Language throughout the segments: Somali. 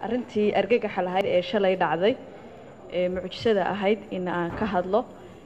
arrintii argagaxa lahayd ee shalay dhacday ee mucjisada ahayd in aan ka hadlo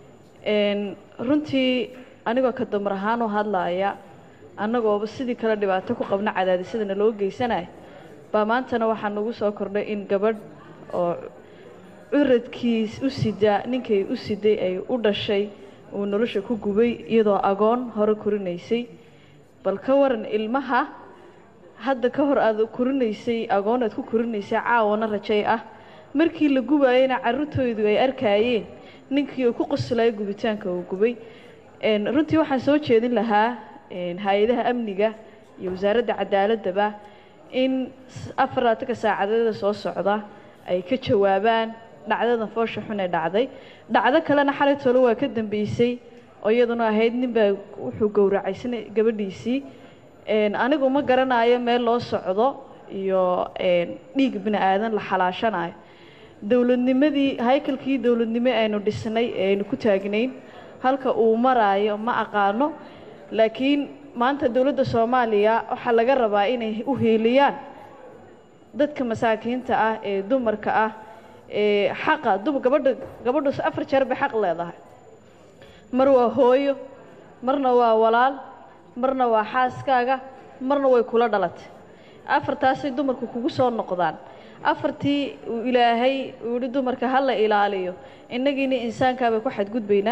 runtii anigoo ka damar ahaan u hadlaaya annagooba sidii kale dhibaato ku qabna cadaadisadana loo geysanaya baa maantana waxaa nagu soo kordhay in gabadh oo curadkiis u sidaa ninkay u siday ay u dhashay uu nolosha ku gubay iyadoo agoon hore korinaysay bal ka waran ilmaha hadda ka hor aad korinaysay agoon aad ku korinaysay caawana rajay ah markii la gubayana carruurtoodu ay arkaayeen ninkii uu ku qoslaya gubitaanka uu gubay runtii waxaan soo jeedin lahaa hay-adaha amniga iyo wasaaradda cadaaladaba in afar laatanka saacadeeda soo socda ay ka jawaabaan dhacdadan foosha xun ee dhacday dhacdo kalena xalay tolo waa ka dambeysay oo iyaduna ahayd ninbaa wuxuu gowracaysan gabadhiisii anigu ma garanayo meel loo socdo iyo dhiig bini aadan la xalaashanayo dowladnimadii haykalkii dowladnimo aynu dhisnay ee aynu ku taagnayn halka uu maraayo ma aqaano laakiin maanta dowladda soomaaliya waxaa laga rabaa inay u heeliyaan dadka masaakiinta ah ee dumarka ah ee xaqa gabadha gabadhus afar jeer bay xaq leedahay mar waa hooyo marna waa walaal marna waa xaaskaaga marna way kula dhalatay afartaasay dumarku kugu soo noqdaan afartii uu ilaahay uu yihi dumarka ha la ilaaliyo innagiina insaankaabay ku xadgudbaynaa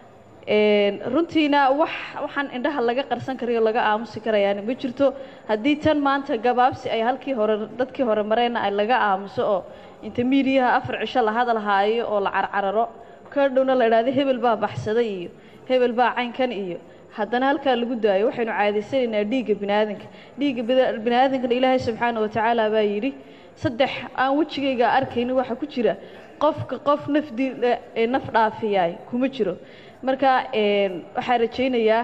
runtiina wax waxaan indhaha laga qarsan karayo laga aamusi karayaana ma jirto haddii tan maanta gabaabsi ay halkii hore dadkii hore mareenna ay laga aamuso oo inta miidiyaha afar cisho la hadal haayo oo la carcararo ka dhowna la idhahdo hebel baa baxsaday iyo hebel baa caynkan iyo haddana halkaa lagu daayo waxaynu caadaysanaynaa dhiigga biniaadanka dhiigga biniaadankana ilaahay subxaana watacaala baa yidhi saddex aan wejigayga arkaynin waxaa ku jira qofka qof nafdi naf dhaafiyaay kuma jiro marka waxaa rajaynayaa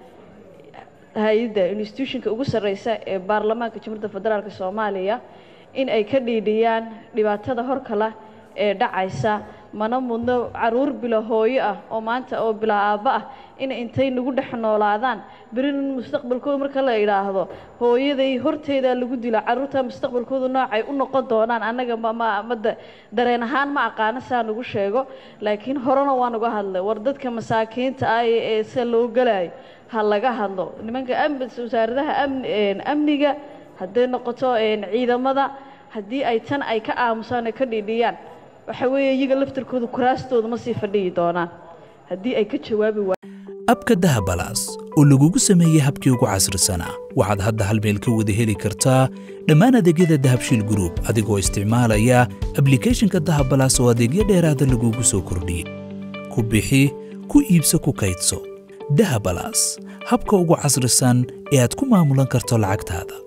hay-adda institutionka ugu sarreysa ee baarlamaanka jamhuuriyadda federaalk soomaaliya in ay ka dhiidhiyaan dhibaatada horkala ee dhacaysa mana mudno caruur bilo hooyo ah oo maanta oo bilaa aabbo ah inay intay nagu dhex noolaadaan berina mustaqbalkooda marka la idhaahdo hooyaday horteedaa lagu dila carruurta mustaqbalkooda noocay u noqon doonaan annaga mmada dareen ahaan ma aqaano saa nagu sheego laakiin horena waa nagu hadlay war dadka masaakiinta ah ee sida loo galayo ha laga hadlo nimanka wasaaradaha amniga hadday noqoto ciidamada haddii ay tan ay ka aamusaan ay ka dhiidhiyaan waxa weeye iyaga laftarkooda kuraastooda ma sii fadhiyi doonaan haddii ay ka jawaabi waayaan abka dahabalaas oo lagugu sameeyey habkii ugu casrisanaa waxaad hadda hal meel ka wada heli kartaa dhammaan adeegyada dahabshiil gruub adigoo isticmaalaya ablikhethonka dahabalaas oo adeegyo dheeraada lagugu soo kordhiyey ku bixi ku iibso ku kaydso dahabalaas habka ugu casrisan ee aad ku maamulan karto lacagtaada